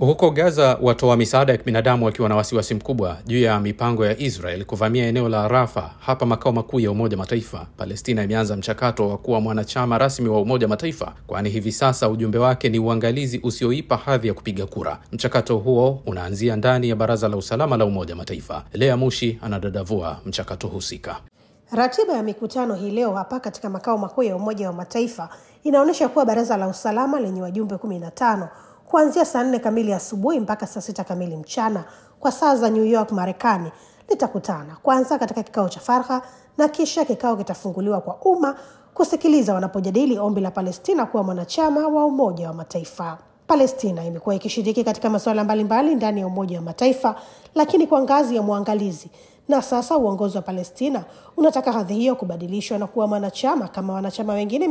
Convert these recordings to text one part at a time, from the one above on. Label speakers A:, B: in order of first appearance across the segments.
A: Huko Gaza, watoa misaada ya kibinadamu wakiwa na wasiwasi mkubwa juu ya mipango ya Israel kuvamia eneo la Rafa, hapa makao makuu ya Umoja Mataifa. Palestina imeanza mchakato wa kuwa mwanachama rasmi wa Umoja Mataifa, kwani hivi sasa ujumbe wake ni uangalizi usioipa hadhi ya kupiga kura. Mchakato huo unaanzia ndani ya Baraza la Usalama la Umoja Mataifa. Lea Mushi anadadavua mchakato husika.
B: Ratiba ya mikutano hii leo hapa katika makao makuu ya Umoja wa Mataifa inaonyesha kuwa Baraza la Usalama lenye wajumbe kumi na tano kuanzia saa nne kamili asubuhi mpaka saa sita kamili mchana kwa saa za New York, Marekani, litakutana kwanza katika kikao cha faragha na kisha kikao kitafunguliwa kwa umma kusikiliza wanapojadili ombi la Palestina kuwa mwanachama wa Umoja wa Mataifa. Palestina imekuwa ikishiriki katika masuala mbalimbali ndani ya Umoja wa Mataifa, lakini kwa ngazi ya mwangalizi, na sasa uongozi wa Palestina unataka hadhi hiyo kubadilishwa na kuwa mwanachama kama wanachama wengine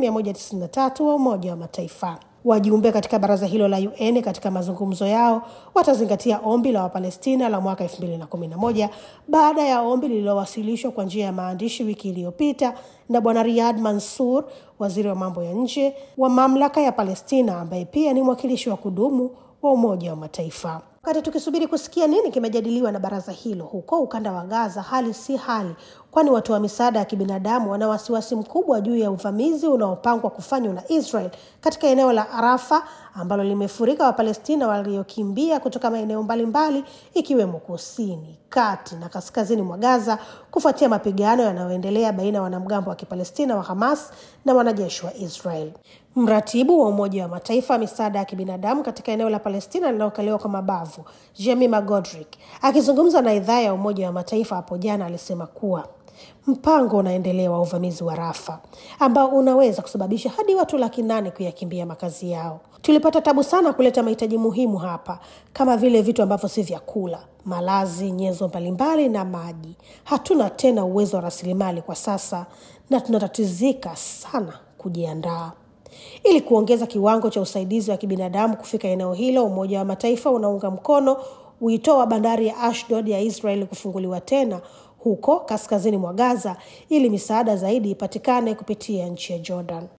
B: 193 wa Umoja wa Mataifa. Wajumbe katika baraza hilo la UN katika mazungumzo yao watazingatia ombi la Wapalestina la mwaka 2011 baada ya ombi lililowasilishwa kwa njia ya maandishi wiki iliyopita na Bwana Riyad Mansour, waziri wa mambo ya nje wa mamlaka ya Palestina, ambaye pia ni mwakilishi wa kudumu wa Umoja wa Mataifa. Wakati tukisubiri kusikia nini kimejadiliwa na baraza hilo, huko ukanda wa Gaza hali si hali, kwani watoa misaada ya kibinadamu wana wasiwasi mkubwa juu ya uvamizi unaopangwa kufanywa na Israel katika eneo la Arafa ambalo limefurika Wapalestina waliokimbia kutoka maeneo mbalimbali ikiwemo kusini, kati na kaskazini mwa Gaza kufuatia mapigano yanayoendelea baina ya wanamgambo wa Kipalestina wa Hamas na wanajeshi wa Israel. Mratibu wa Umoja wa Mataifa misaada ya kibinadamu katika eneo la Palestina linalokaliwa kwa mabavu, Jemima Godrick, akizungumza na idhaa ya Umoja wa Mataifa hapo jana, alisema kuwa mpango unaendelea wa uvamizi wa Rafa ambao unaweza kusababisha hadi watu laki nane kuyakimbia makazi yao. Tulipata tabu sana kuleta mahitaji muhimu hapa kama vile vitu ambavyo si vyakula, malazi, nyenzo mbalimbali na maji. Hatuna tena uwezo wa rasilimali kwa sasa na tunatatizika sana kujiandaa. Ili kuongeza kiwango cha usaidizi wa kibinadamu kufika eneo hilo, Umoja wa Mataifa unaunga mkono wito wa bandari ya Ashdod ya Israeli kufunguliwa tena huko kaskazini mwa Gaza ili misaada zaidi ipatikane kupitia nchi ya Jordan.